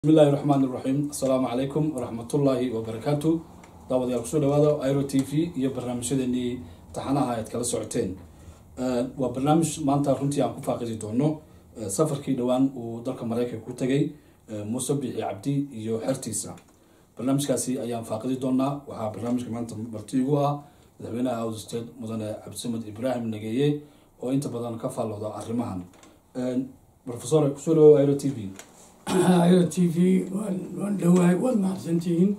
bismillahi raxmaan iraxiim assalaamu calaykum waraxmatullaahi wabarakaatu daawadayaal kusoo dhawaada iro t v iyo barnaamijyadeenii taxanaha aad kala socoteen waa barnaamij maanta runtii aan ku faaqidi doono safarkii dhowaan uu dalka mareykanka ku tegay muuse bixi cabdi iyo xertiisa barnaamijkaasi ayaan faaqidi doonaa waxaa barnaamijka maanta marti igu ah madaxweynaha out state mudane cabdisamed ibraahim nageeye oo inta badan ka faallooda arrimahan profesor kusoo dhawow iro t v iro t v waan waan dhowahay waad mahadsantihiin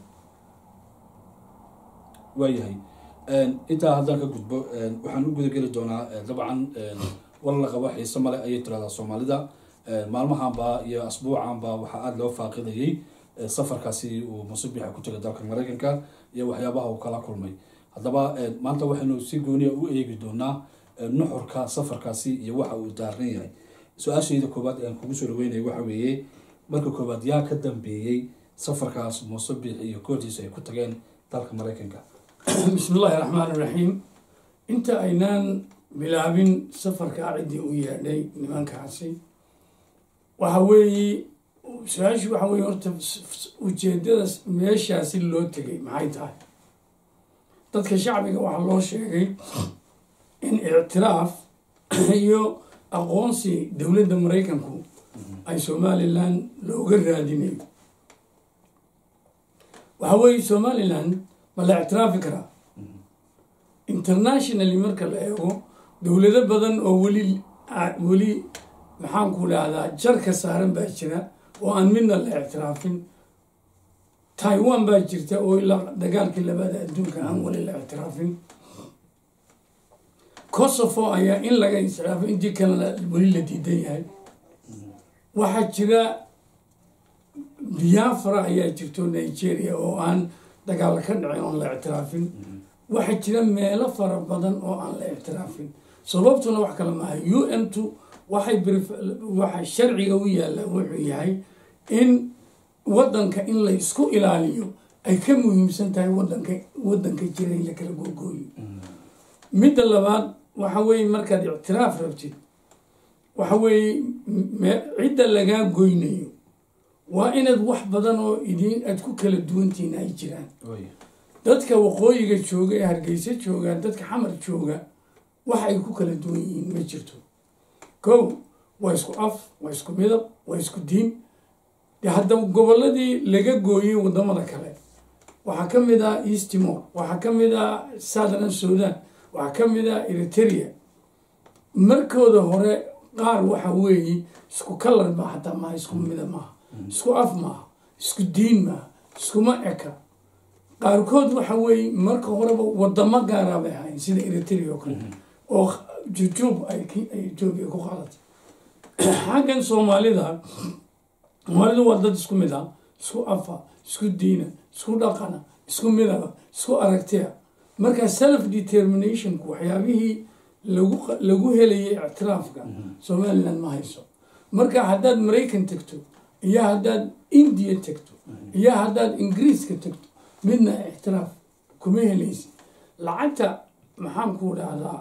waayahay intaa haddaan ka gudbo waxaan u gudageli doonaa dabcan war la qabo xiise male ayay tiraahdaa soomaalida maalmahanba iyo asbuucanba waxaa aada loo faaqidayay safarkaasi uu musubixa ku tegay dalka mareykanka iyo waxyaabaha uu kala kulmay haddaba maanta waxaynu si gooniya u eegi doonaa nuxurka safarkaasi iyo waxa uu daaran yahay su-aashayda koowaad aan kugu soo dhaweynaya waxa weeye marka koowaad yaa ka dambeeyey safarkaas muuse biixi iyo kooxdiisa ay ku tageen dalka mareykanka bismi illaahi raxmaan iraxiim inta aynaan bilaabin safarkaa ciddii u yeedhay nimankaasi waxa weeye su-aashu waxa weye horta ujeedada meeshaasi loo tegay maxay tahay dadka shacbiga waxaa loo sheegay in ictiraaf iyo aqoonsi dowladda maraykanku ay somalilan looga raadinayo waxa weeye somalilan ma la ictiraafi karaa internationally marka la eego dowlado badan oo weli weli maxaanku dhahdaa jarka saaran baa jira oo aan midna la ictiraafin taiwan baa jirta oo ilaa dagaalkii labada adduunka aan weli la ictiraafin kosovo ayaa in laga ictiraafay intii kalena weli la diidan yahay waxaa jira biafra ayaa jirto nigeria oo aan dagaal ka dhicin oon la ictiraafin waxaa jira meelo fara badan oo aan la ictiraafin sababtuna wax kale maaha u n two waxay waxa sharciga u yaalla wuxuu yahay in wadanka in la isku ilaaliyo ay ka muhiimsan tahay wadanka wadanka jira in la kala googooyo midda labaad waxa weeye markaad ictiraaf rabtid waxa weeye cidda lagaa goynayo waa inaad wax badan oo idin aad ku kala duwantihiin ay jiraan dadka waqooyiga jooga ee hargeysa jooga dadka xamar jooga wax ay ku kala duwan yihiin ma jirto kow waa isku af waa isku midab waa isku diin de haddaba goboladii laga gooyey wadamada kale waxaa ka mid ah east timor waxaa ka mid ah southern sudan waxaa ka mid ah eritrea markooda hore qaar waxa weeye isku kalar ma hataa maaha isku mida maaha isku af maaha isku diin maaha iskuma eka qaarkood waxa weeye marka horeba wadamo gaaraa bay ahayn sida eritrea oo kale oo jujuub ay etoobiya ku qaadatay xaggan soomaalida soomaalidu waa dad isku mid ah isku afa isku diina isku dhaqana isku midaba isku aragtiya marka self determinationku waxyaabihii lagu lagu helayay ictiraafka somaliland ma hayso marka haddaad maraykan tegto iyo haddaad indiya tegto iyo haddaad ingiriiska tegto midna ictiraaf kuma helaysa lacagta maxaan ku dhahdaa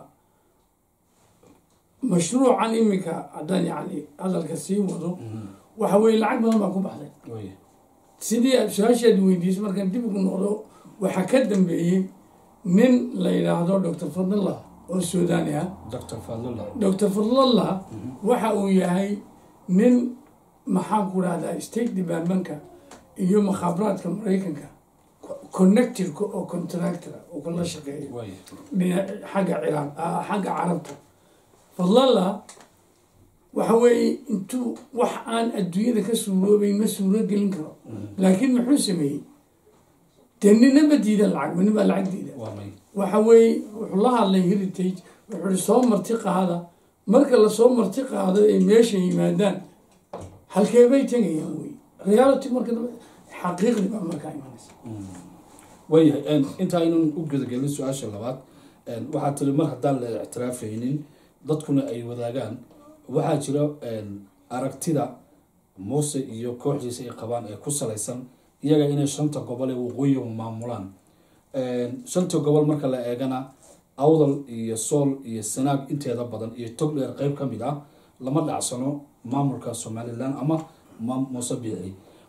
mashruucan iminka haddaan yani hadalka sii wado waxa weye lacag badan baa ku baxday sidii su-aashaad weydiisay markaan dib ugu noqdo waxaa ka dambeeyey nin la yidhaahdo doctor fadlallah oo suudani ah doctor fadlallah waxa uu yahay nin maxaan ku dhahdaa state departmentka iyo makhaabaraadka maraykanka connectorka oo contractora oo kala shaqeeya xagga ciraaq xagga carabta fadlallah waxa weeye intuu wax aan adduunyada ka suuroobeyn ma suuro gelin karo laakiin muxuu sameeyey dee ninaba diidan lacag ma nin baa lacag diida waxa weeye wuxuu la hadlay heritage wuxuu i soo marti qaada marka lasoo marti qaado ay meesha yimaadaan halkeebay tegayaan wey reality marka xaqiiqdi baa markaa imanaysa waayahay inta aynan u gudagelin su-aasha labaad waxaa tiri mar haddaan la ictiraafaynin dadkuna ay wadaagaan waxaa jira aragtida muuse iyo kooxdiisa ay qabaan ee ku salaysan iyaga inay shanta gobol ee waqooyiga maamulaan shanta gobol marka la eegana awdal iyo sool iyo sanaag inteeda badan iyo tog dheer qeyb ka mid ah lama dhacsano maamulka somalilan ama muuse biixi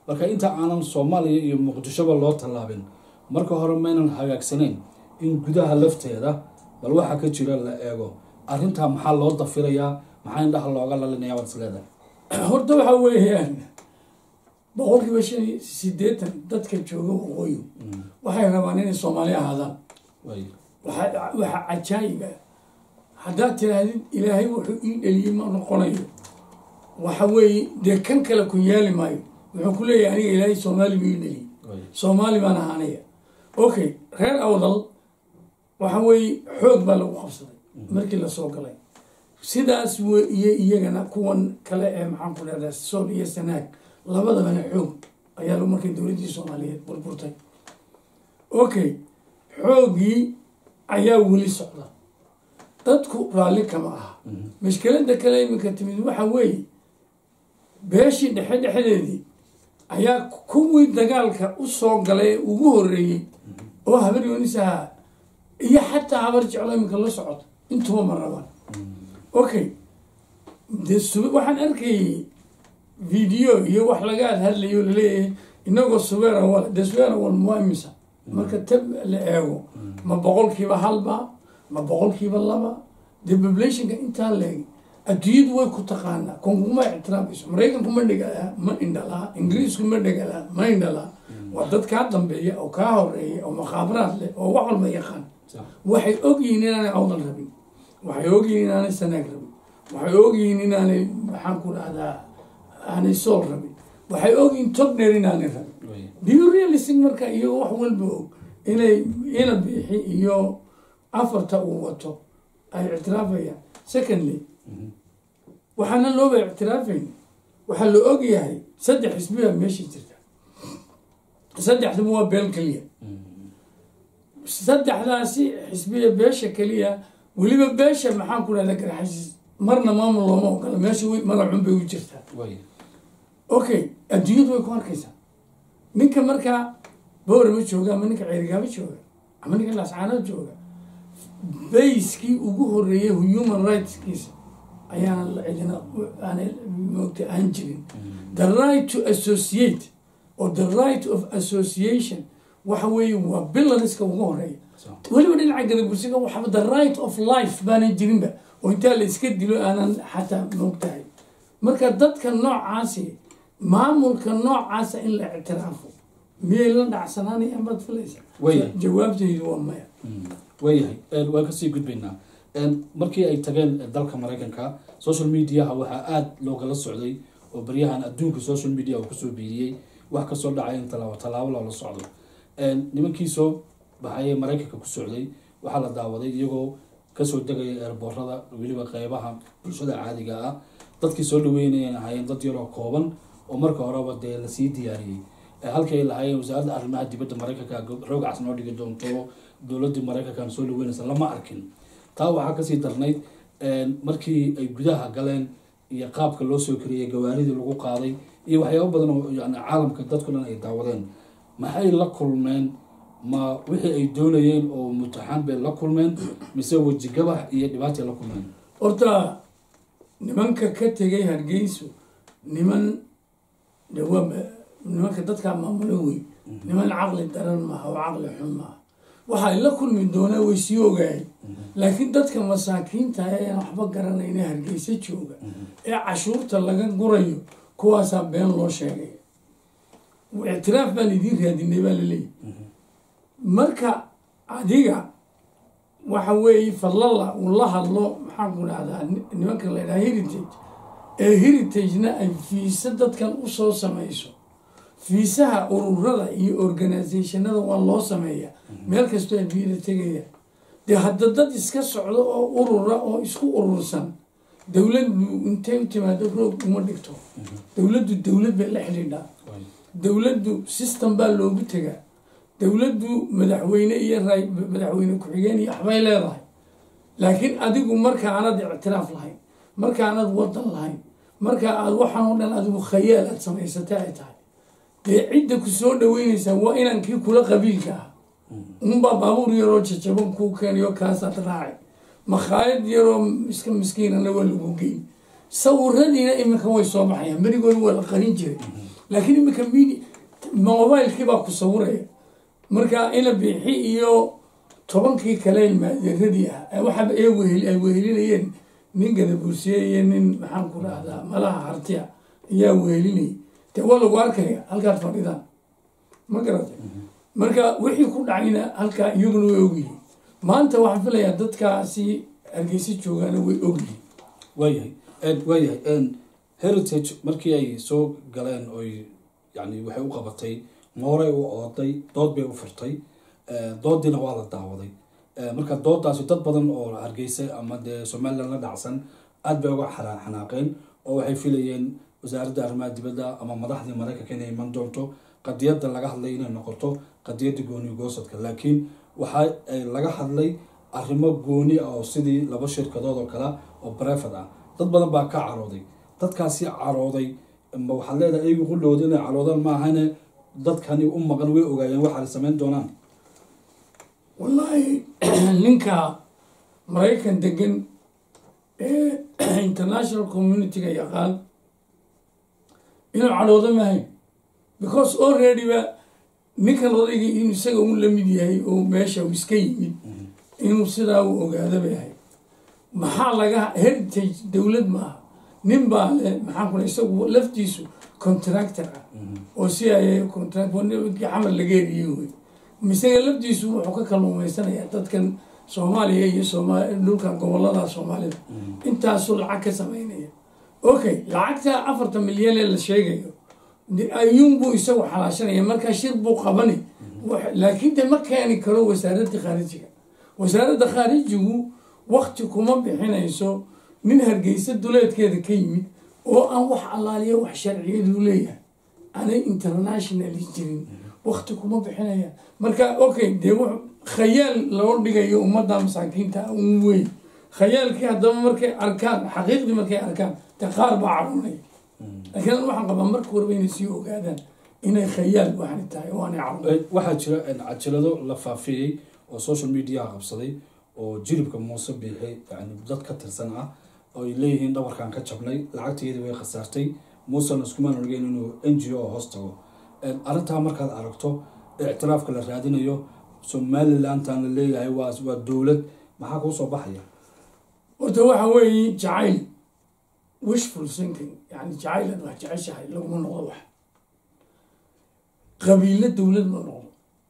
marka inta aanan soomaaliya iyo muqdishoba loo tallaabin marka hore maynan hagaagsanayn in gudaha lafteeda bal waxa ka jira la eego arrintaa maxaa loo dafirayaa maxaa indhaha looga lalinaya waad is leedahay horta waxa weeyaan boqolkiiba shan iyo sideetan dadka jooga waqooyi waxay rabaan inay soomaali ahaadaan way waxaa waxaa cajaayib ah haddaad tirahdid ilaahay wuxuu ii dheliyey ma noqonayo waxa weeye dee kan kale ku yaali maayo wuxuu ku leeyahay aniga ilaahay soomaali buu ii dheliyey way soomaali baan ahaanaya okay reer awdal waxa weeye xoog baa lagu qabsaday markii lasoo galay sidaas w iyo iyagana kuwan kale ee maxaan ku dhahdaa sool iyo sanaag labadabana xoog ayaa lagu markay dowladdii soomaaliyeed burburtay okay xooggii ayaa weli socda dadku raalli kama aha mashkelada kale iminka timid waxa weeye beeshii dhexe dhexdeedii ayaa kuwii dagaalka u soo galay ee ugu horreeyey oo habar yoonis ahaa iyo xataa habar jeclo iminka la socota intuba ma rabaan okay de sub waxaan arkayay video iyo wax laga hadlayo o laleeyahay inagoo subeer awal dee subeer awal ma imisa marka tab la eego ma boqolkiiba halba ma boqolkiiba laba dee populationka intaa leeg adduunyadu way ku taqaanaa konkuma ictiraabayso maraykanku ma dhigala ma indhalaa ingiriisku ma dhigala ma indhalaa waa dad kaa dambeeya oo kaa horeeya oo mukhaabaraad leh oo wax walba yaqaan sax waxay ogyihiin inaanay awdal rabin waxay ogyihiin inaanay sanaag rabin waxay ogyihiin inaanay maxaan ku dhahdaa aanay sool rabin waxay ogyihiin togner inaanay rabin way biyo realistic marka iyo wax walba og inay ina biixi iyo afarta uu wato ay ictiraafayaan secondly waxaana looba ictiraafayn waxaa la ogyahay saddex xisbiya meeshii jirta saddexduba waa beel keliya saddexdaasi xisbiya beesha keliya weliba beesha maxaan ku dhahda garxasiis marna maamul looma ogola meesha way magacun bay u jirtaa way okay adduunyadu way ku arkaysaa ninka markaa boorama jooga ama ninka ceerigaabo jooga ama ninka lascaanood jooga bayskii ugu horeeyay human rightskiisa ayaana la cidina aanay moogta aan jirin the right to associate or the right of association waxa weeye waa bilaniska ugu horeeya sax weliba dhinaca gadabursiga waxaba the right of life baanan jirinba oo intaa la iska dilo aanan xataa moogtahay marka dadka noocaasi maamulka noocaasa in la ictiraafo miyay la dhacsanaanayaan baad filaysa Way. jawaabtaydu waa maya waayahay waan kasii gudbaynaa markii ay tageen dalka maraykanka social mediaha waxaa aada loogala socday oo baryahan adduunka social media uu kusoo biiriyey wax kasoo dhacay in talaabo tallaabo loola socdo nimankii soo baxayee maraykanka ku socday waxaa la daawaday iyagoo kasoo degaya eerboorada weliba qeybaha bulshada caadiga ah dadkii soo dhaweynayeen ahaayeen dad yaroo kooban oo marka horeba dee lasii diyaariyey halkii ay lahaayeen wasaaradda arrimaha dibadda maraykanka roog cas noo dhigi doonto dowladii maraykankan soo dhaweynaysa lama arkin taa waxaa kasii darnayd markii ay gudaha galeen iyo qaabka loo soo kariyey gawaaridii lagu qaaday iyo waxyaabo badan oo yani caalamka dadku dhan ay daawadeen maxay la kulmeen ma wixii ay doonayeen oo mutaxan bay la kulmeen mise weji gabax iyo dhibaatay la kulmeen horta nimanka ka tegay hargeysu niman dhawa nimanka dadkaa maamulo wey niman caqli daran maaha oo caqli xun maaha waxay la kulmi doonaa way sii ogaayeen laakiin dadka masaakiinta ee waxba garanayna hargeysa jooga ee cashuurta laga gurayo kuwaasaa been loo sheegay ictiraaf baan idiin raadinay baa laleeyahy marka adiga waxa weeye fadlala uu la hadlo maxaan ku dhahdaa nimanka la ydhaha heritage ee heritagena ay fiisa dadkan usoo samayso fiisaha ururada iyo organisationada waa loo sameeyaa meel kastoo adduunyada tegaya dee hadda dad iska socdo oo urura oo isku urursan dowladdu intay u timaado roog uma dhigto dowladdu dowlad bay la xidhiidhaa dowladdu system baa loogu tegaa dowladdu madaxweyne iyo ray madaxweyne ku-xigeen iyo waxbay leedahay laakiin adigu marka aanad ictiraaf lahayn marka aanad wadan lahayn marka aad waxaan oo dhan adigu khayaal aad samaysatay ay tahay dee cidda ku soo dhaweynaysaa waa inaan kii kula qabiilka ah unbaa baabuur yaroo jajaban kuu keenayo kaasaad raacay makhaayad yaroo iska miskiinana waa lagu geyn sawiradiina iminka way soo baxayaan berigood waa la qarin jiray laakiin imika midi mobilekii baa ku sawiraya marka ina bixi iyo tobankii kale maaderadii ah waxaaba ee wehel ay wehelinayeen nin gadabursiye iyo nin maxaan ku rahdaa malaha hartiya ayaa wehelinayay dee waa lagu arkaya halkaad fadhidaan ma garatay marka wixii ku dhacayna halkaa iyaguna way ogyihiin maanta waxaan filayaa dadkaasi hargeysa joogaana way ogyihiin waayahay waayahay heritage markii ay soo galeen oy yani waxay u qabatay mooray u ooday dood bay u furtay doodiina waa la daawaday marka doodaasi dad badan oo hargeysa ama dee somalilan la dhacsan aada bay uga xanaaqeen oo waxay filayeen wasaaradda arrimaha dibadda ama madaxdii maraykanka inay iman doonto qadiyadda laga hadlay inay noqoto qadiyadda gooni goosadka laakiin waxa laga hadlay arrimo gooni ah oo sidii laba shirkadood oo kale oo brefad ah dad badan baa ka carooday dadkaasi carooday ma waxaad leedahay iyagu qullooda inay caroodaan maahane dadkani u maqan way ogaayeen waxaay samayn doonaan wallaahi ninka maraykan degan ee international communityga yaqaan inuu cadhoodo mahayn because already ba ninkan odayga inuu isaga u lamid yahay oo meesha uu iska yimid inuu sidaa u ogaado bay ahay maxaa laga heritage dowlad maaha nin baa le maxaan kula isagu laftiisu contractor ah oo si ay contract xamar laga eriyey wey isaga laftiisu wuxuu ka kalluumaysanayaa dadkan soomaaliya iyo sooma dhulkan gobolada soomaalida intaasuu lacag ka sameynaya okay lacagta afarta milyan ee la sheegayo ayuunbuu isagu xalaashanaya markaa shir buu qabani laakiin de ma keeni karo wasaaradda khaarijiga wasaaradda khaarijigu wakti kuma bixinayso nin hargeysa duleedkeeda ka yimid oo aan wax allaaliya wax sharciyadu leeyahay aanay internationali jirin wakti kuma bixinaya marka okay dee w khayaal loo dhigayo ummadda masaakiinta un weyn khayaalkii haddaba markay arkaan xaqiiqdii markay arkaan dee qaar baa cadhunay laakiin an waxaan qabaa marka warba inay sii ogaadaan inay khayaal waxani tahay oo aanay cadhunay waxaa jira cajalado la faafiyey oo social mediaha qabsaday oo jilibka muuse biixi yani dad ka tirsan ah oo ay leeyihiin dhabarkan ka jabnay lacagteedii way khasaartay muusena iskumaan orgeyn inuu n g o hoos tago arrintaa markaad aragto ictiraafka la raadinayo somalilantan la leeyahay waa waa dowlad maxaa kuu soo baxaya horta waxa weeye jacayl wishful thinking yani jacaylaad wax jeceshahay laguma noqdo wax qabiilo dowlad ma noqdo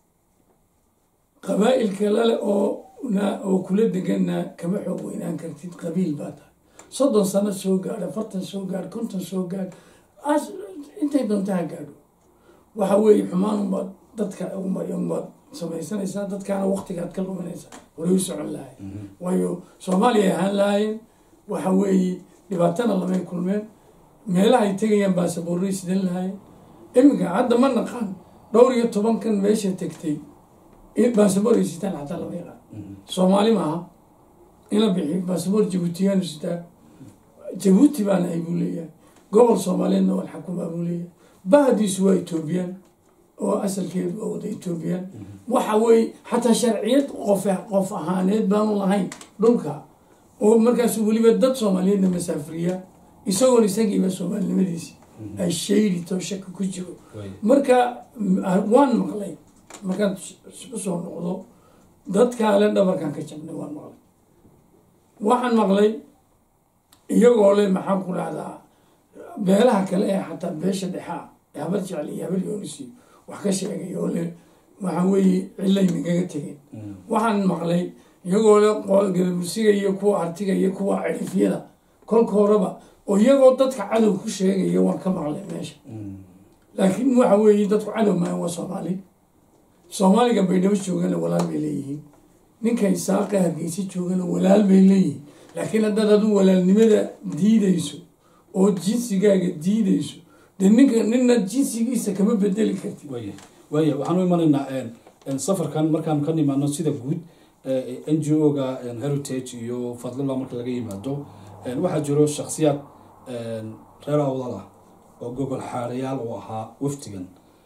qabaa'ilka lale oo na oo kula deganna kama xoog weynaan kartid qabiil baa tahay soddon sano soo gaadh afartan soo gaadh konton soo gaadh as intay doonta ha gaadho waxa weeye xumaan unbaad dadka unbaad samaysanaysaa dadkaana waktigaad ka luminaysaa horay u socon lahay waayo soomaaliya ahaan lahaayeen waxa weeye dhibaatana lamay kulmeen meelahay tegayaan baasaboorray sidan lahaayeen iminka hadda ma naqaan dhowr iyo tobankan meesha tegtay baasaboorray sitaan xataa lama yaqaan soomaali maaha ina bixi baasaboor jabuutiyaanu sitaa jabuuti baan ahay buu leeyahay gobol soomaaliyeedna waan xakumaa buu leeyahay bahdiisu waa etoobiyaan oo asalkeedu waa wada etoobiyaan waxa weeye xataa sharciyad qof qof ahaaneed baanu lahayn dhulka oo markaasu weliba dad soomaaliyeedna masaafiriya isagoon isagiiba soomaalinimadiisi ay shaydi to shaka ku jiro marka waan maqlay markaan usoo noqdo dadkaale dhabarkan ka jabnay waan maqlay waxaan maqlay iyagoo le maxaan ku dhahdaa beelaha kale ee xataa beesha dhexaa habar jecel iyo habar yoonisi wax ka sheegay oo le waxa weeye cilay nagaga tegeen waxaan maqlay iyagoo le gadabursiga iyo kuwa artiga iyo kuwa cirifyada kolka horeba oo iyagoo dadka cadow ku sheegaya waan ka maqlay meesha laakiin waxa weeye dadku cadow maahan waa soomaali soomaaliga baydhabo joogana walaal bay leeyihiin ninka isaaqa hargeysa joogana walaal bay leeyihiin laakiin haddaad adu walaalnimada diidayso oo jinsigaaga diidayso dee ninka nina jinsigiisa kama bedeli kartid waaya waaya waxaan u imanaynaa safarkan markaan ka nimaano sida guud n g o ga heritage iyo fadlila marka laga yimaado waxaa jiro shaksiyaad reer awdal ah oo gogol xaarayaal u ahaa waftigan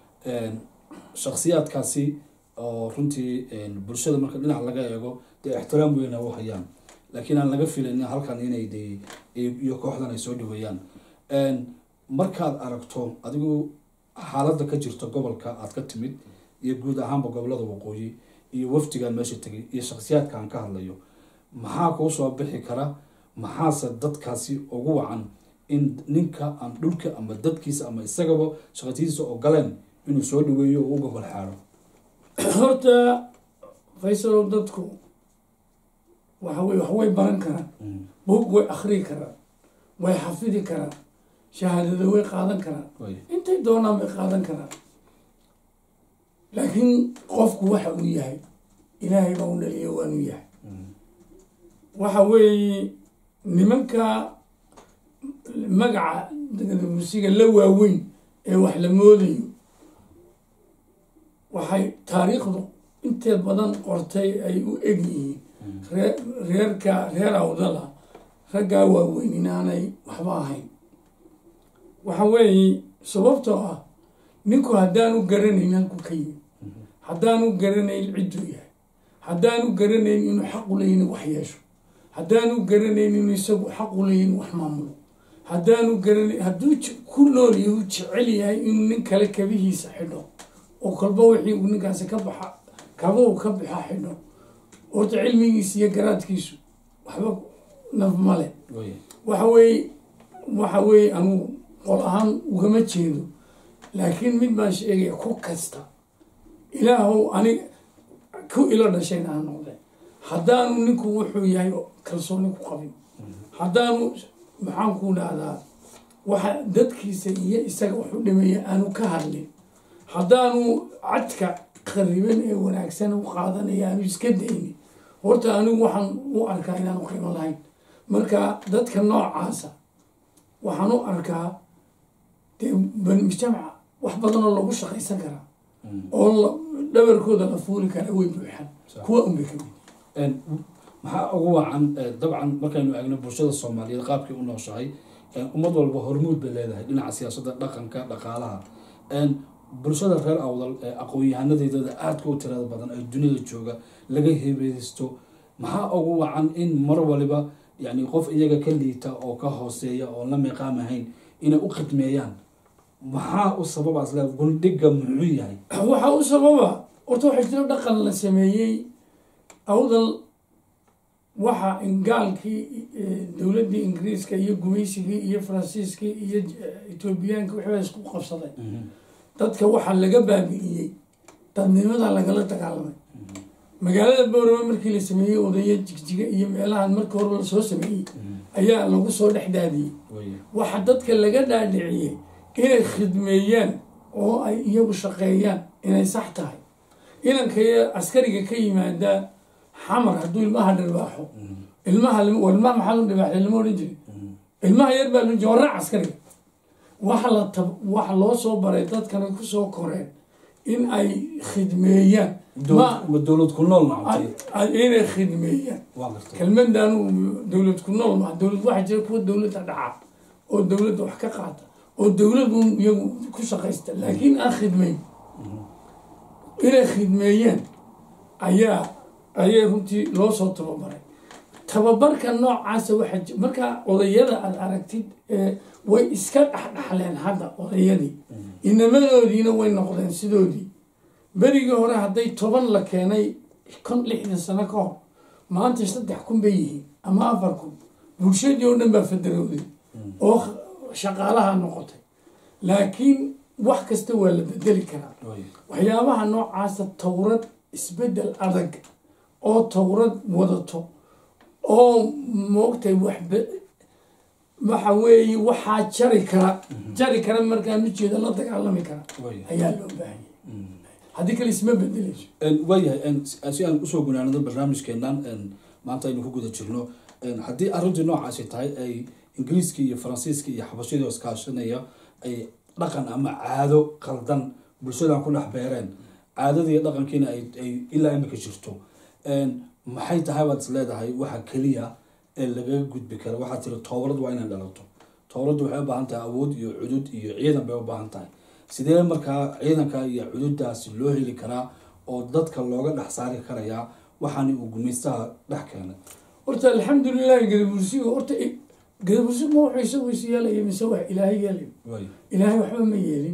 shaksiyaadkaasi oo runtii bulshada marka dhinac laga eego dee ixtiraam weyna u hayaan laakiin aan laga filayn halkan inay de iyo kooxdan ay soo dhaweeyaan markaad aragto adigu xaaladda ka jirta gobolka aad ka timid iyo guud ahaanba gobolada waqooyi iyo wafdigan meesha tegay iyo shakhsiyaadka aan ka hadlayo maxaa kuu soo bixi kara maxaase dadkaasi ugu wacan in ninka aan dhulka ama dadkiisa ama isagaba shaqatiisa ogoleen inuu soo dhaweeyo oo u gogol xaadho horta faysalow dadku waxa wey wax way baran karaan buug way akrii karaan way xafidi karaan shahaadada way qaadan karaan way intay doonaan bay qaadan karaan laakiin qofku waxa uu yahay ilaahay baa u dhaliya waanu yahay waxa weeye nimanka magaca musiga la waaweyn ee wax la moodayo waxay taariikhdu inteed badan qortay ay u eg yihiin ree reerka reer awdala raggaa waaweyn inaanay waxba ahayn waxa weeye sababtoo ah ninku haddaanu garanayn halku ka yimi haddaanu garanayn cidduu yahay haddaanu garanayn inuu xaq u leeyin wax yeesho haddaanu garanayn inuu isagu xaq u leeyin wax maamulo haddaanu garanayn hadduu j- ku nool yahu jecel yahay inuu nin kale kabihiisa xidho oo kolba wixii uu ninkaasi ka baxa kaba uu ka baxa xidho horta cilmigiisa iyo garaadkiisu waxba naf male way waxa weeye waxa weeye anugu qol ahaan ugama jeedo laakiin mid baan sheegaya ku kasta ilaahow anig ku ilo dhashayna ha noqdee haddaanu ninku wuxuu yahay kalsooni ku qabin haddaanu maxaan ku dhahdaa waxa dadkiisa iyo isaga waxu dhimeeya aanu ka hadlin haddaanu cadka khariban ee wanaagsan u qaadanaya aanu iska daynin horta anigu waxaan u arkaa inaanu qiimo lahayn marka dadka noocaasa waxaan u arkaa dee bani mujtamaca wax badan oo lagu shaqaysan karaa oo la- dhabarkooda la fuuli karaa way buuxaan Sax. kuwa unbay ka mid Een, maxaa ugu wacan eh, dabcan markaynu eegno bulshada soomaaliyeed qaabkay u nooshahay een, ummad walba hormuud bay leedahay dhinaca siyaasadda dhaqanka dhaqaalaha een, bulshada reer awdal ee aqoon-yahanadeedada aadka u tirada badan ee dunida jooga laga heebeysto maxaa ugu wacan in mar waliba yani qof iyaga ka liita oo ka hooseeya oo la miiqaam ahayn inay u khidmeeyaan maxaa u sababaas le gundhiga muxuu yahay waxaa u sababa horta waxaa jiro dhaqan la sameeyey awdal waxa gaalkii eh, dowladdii ingiriiska iyo gumaysigii iyo faransiiskii iyo eh, etoobiyaanka waxbaa isku qabsaday dadka waxaa laga baabi'iyey dadnimada lagala dagaalamay magaalada boorama markii la sameeyey odaya jigjiga iyo meelahan markii hore lasoo sameeyey ayaa lagu soo dhex daadiyey Way. waxaa dadka laga dhaadhiciyey inay khidmeeyaan oo ay iyagu shaqeeyaan inay sax tahay inanka askariga ka yimaada xamar hadduu ilmaha dharbaaxo ilmaha lim- waa ilmaha maxaa loo dhibaaxay lama odhan jirin ilmaha yar baa loo waraac askariga waxa la tab waxa loo soo baray dadkana kusoo koreen in ay khidmeeyaan ma Dowlad- ma dowlad ku nool nacantay a- inay khidmeeyaan waa gartay kelmadan dowlad ku nool maa dowlad waxaa jira kuwa dowladda dhaca oo dowladda wax ka qaata oo dowladu iyagu ku shaqaysta laakiin aan khidmeyn inay khidmeeyeen ayaa ayay runtii loo soo tababaray tababarka noocaasa waxaa ji- markaa odayada aad aragtid ee way iska dhexdhexleen hadda odayadii inamadoodiina way noqdeen sidoodii berigii hore hadday toban la keenay kon lixdan sano ka hor maanta saddex kun bay yihiin ama afar kun bulshadii oo dhan baa fadarowday oo shaqaalaha noqotay laakiin wax kasta waa la bedeli karaa Way. waxyaabaha noocaasa towrad isbedel adag oo towrad wadato oo moogtay waxba waxa weeye waxaa jari kara jari kara markaan ujeeda la dagaalami kara Way. ayaa loo baahanyay haddii kale isma bedeleyso Een, waayahay een, si si aan usoo gunaanado barnaamijkeenan een, maanta aynu ku guda jirno een, haddii arrintii noocaasi tahay ay ingiriiska iyo faransiiska iyo xabashadii oo iskaashanaya ay dhaqan ama caado qaldan bulshadan ku dhex beereen caadadii iyo dhaqankiina ay ay ilaa imika jirto Een, maxay tahay baad is leedahay waxa keliya ee lagaga gudbi kara waxaa tiri toobad waa inay dhalato toobaddu waxay u baahan tahay awood iyo cudud iyo ciidan bay u baahan tahay sidee markaa ciidanka iyo cududaasi loo heli karaa oo dadka looga dhex saari karayaa waxaani uu gumaystaha dhex keenay horta alxamdulilahi gadabursigu horta gadabursigu ma wuxuu isagu is yeelaya mise wax ilaahay yeelay way ilaahay waxba ma yeelin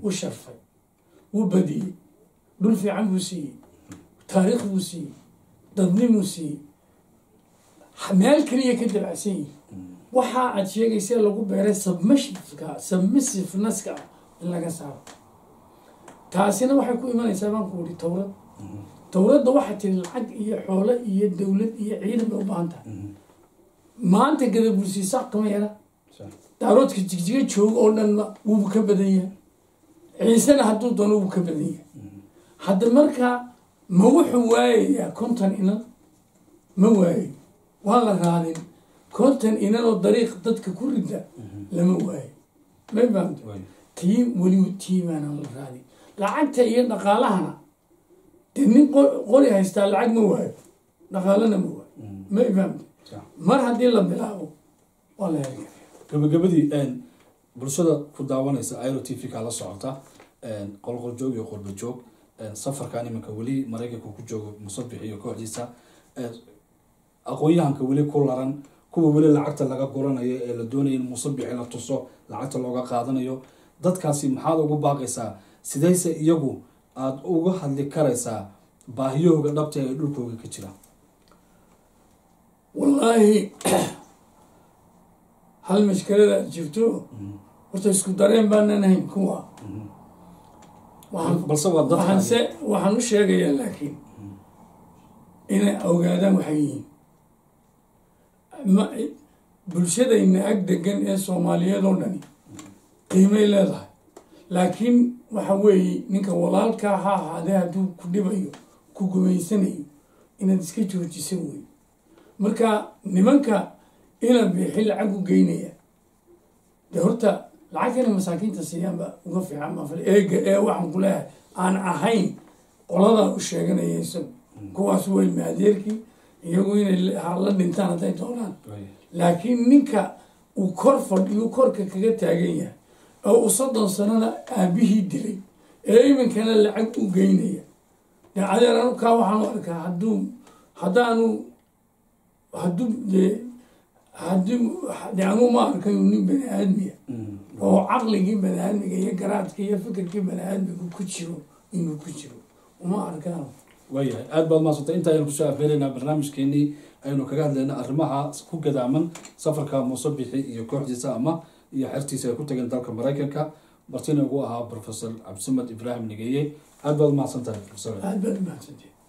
wuu sharfay wuu badiyey dhul fiican buu siiyey taariikh buu siiyey dadnimuu siiyey meel keliya ka dabacsan yihi waxa aad sheegaysa lagu beeray submissiveka submissivenesska in laga saaro taasina waxay ku imanaysaa baan ku uri towrad towradda waxaa tiri lacag iyo xoolo iyo dowlad iyo ciidan bay u baahan tahay maanta gadabursiisaaq kama yara daaroodka jigjiga jooga oo dhanna wuubu ka badan yahay ciisena hadduu doono wuu ka badan yahay hadda markaa ma wuxuu waayayaa konton inan ma waayo waa la raadin konton inan oo dariiq dadka ku rida lama waayo may fahamta tii weliba tii baanaan la raadin lacagta iyo dhaqaalahana dee nin qori haystaa lacag ma waayo dhaqaalana ma waayo may fahamta mar haddii la bilaabo waa la heli gabagabadii bulshada ku daawanaysa iro t v kaa la socota qolqol joog iyo qurba joog safarkan iminka weli maraykanka ku joogo musabix iyo kooxdiisa aqoon-yahanka weli ku laran kuwa weli lacagta laga guranayo ee la doonaya in musabixi la tuso lacagta looga qaadanayo dadkaasi maxaad ugu baaqaysaa sidayse iyagu aada uga hadli karaysaa baahiyahooga dhabta ee dhulkooga ka jira wallaahi hal mashkalada aad jirto horta isku dareen baanan ahayn kuwa balse waa dad waxaanse waxaan u sheegayaa laakiin inay ogaadaan waxay yihiin ma bulshadayna ag degan ee soomaaliyeed oo dhani qiimay leedahay laakiin waxa weeye ninka walaalkaa ha ahaadee hadduu ku dhibayo ku gumaysanayo inaad iska joojisa wey marka nimanka ina bixi lacag u geynaya dee horta lacagtana masaakiinta siiyaanba uga fiican maafal eega ee waxaan ku leeyahay aan ahayn qoladaa u sheeganaya isagu kuwaas wey maadeerkii iyagu inay la dhintaan hadday doonaan laakiin ninka uu kor fadhiyu korka kaga taagan yahay oo uu soddon sanana aabihii dilay ee iminkana lacag u geynaya dee adeer anu kaa waxaan u arkaa hadduu haddaanu hadduu dee haddii de anuu ma arkayo nin bani aadmiya oo caqligii bani aadmiga iyo garaadka iyo fikirkii bani aadmiga ku jiro inuu ku jiro uma arkaan waayahay aada baad maasantay inta aynu kusoo afeeraynaa barnaamijkeenii aynu kaga hadlayna arrimaha ku gadaaman safarka muusabixi iyo kooxdiisa ama iyo xertiisa ay ku tageen dalka maraykanka martina ugu ahaa professor cabdisamed ibraahim nigeeye aada baad mahadsan tahay professor aad baad umahadsantihi